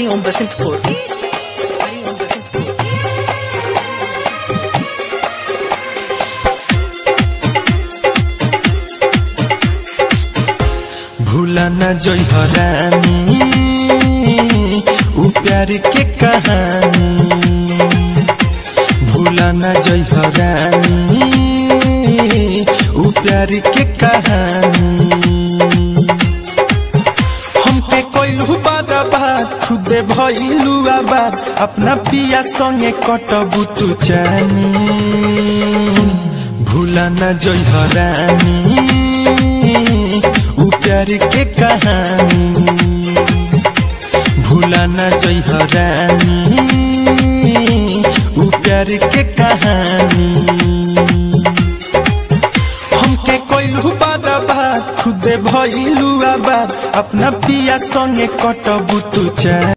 Hariom Basintpur. Hariom Basintpur. भूला न जोई हरानी उ प्यार के कहानी भूला न जोई हरानी उ प्यार के कहानी हमके कोइलू बारा बात खुदे भइलू आबाद अपना पिया संगे कटबू तू चानी भूला न जोई हरानी उ प्यार के कहानी भूला न जोई हरानी उ प्यार के कहानी हमके कोइलू बारा बात खुदे भइलू आबाद अपना पिया संगे कटबू तू चानी